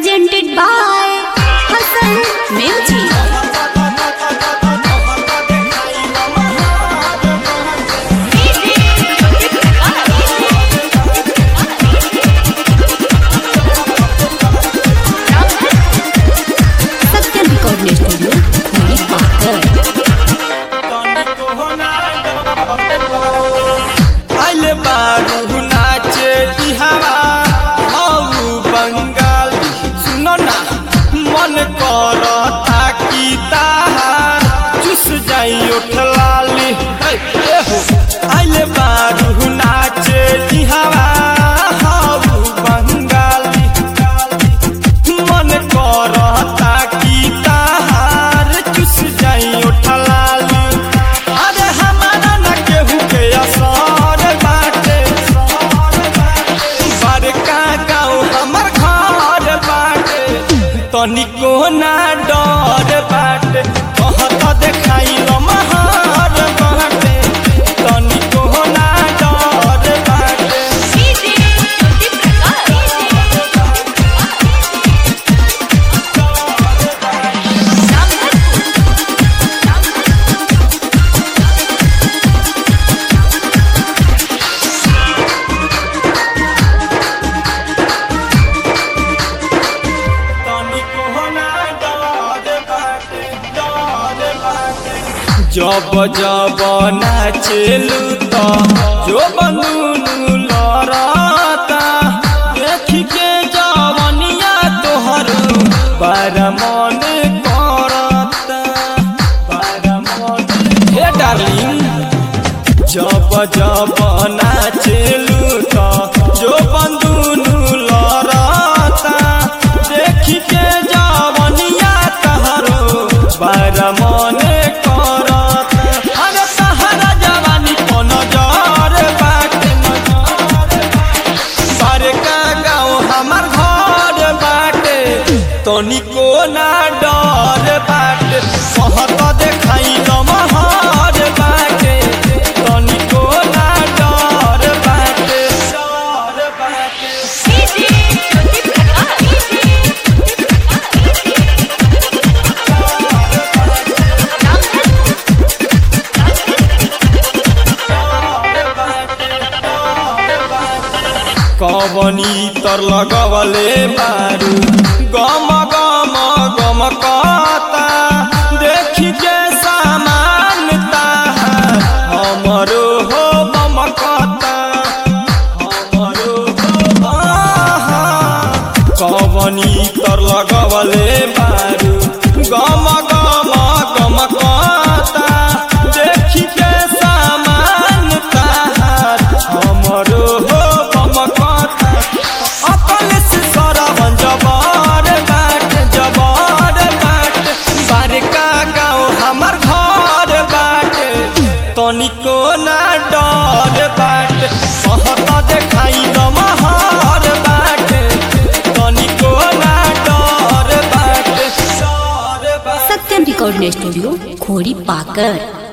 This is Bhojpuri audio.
presented by Hassan Music. Satyam Recording Studio, Mary Parker. आइले बारू नाचे इहावा औ बंगाल सुनो ना मन करता कि ताहार चुस जाई उठलाली हे, ए हो आइले बारू नाचे इहावा औ बंगाली मन करता कि ताहार चुस जाई उठलाली अरे हमारा न केहू के असर बाटे बड़का गाँव हमर घर बाटे तनिको ना डर बाटे कहत देखाई महर बाटे तनिको ना डर बाटे तनिको ना डर बाटे डर बाटे जब जब नाचेलू त जो बनूनु लड़ता देख के जवनिया तोहर बार मन करता बार मन हे डार्लिंग जब जब नाचेलू त जो बंदूनु लड़ता देख के जवनिया तहरो बार मन करता अरे तहरा जवानी को नजर बाटे बड़का गाँव हमर घर बाटे तनिको ना डर बाटे कहत देखाई महर बाटे तनिको ना डर बाटे डर बाटे कवनी तर लगवले बारू गम गम गम कता देखी के सामान ताहार हमरो हो बम कता हमरो हो आहा। कवनी तर लगवले बारू गम गम गम कता देखी के सामान ताहार हमरो हो बम कता अकल से सरवन जबर बाट जबर बाट बड़का गाँव हमर घर बाट तनिको ना डर बाट कहत देखाई महर बाट तनिको ना डर बाट डर बाट Satyam Recording Studio, Khori Parker.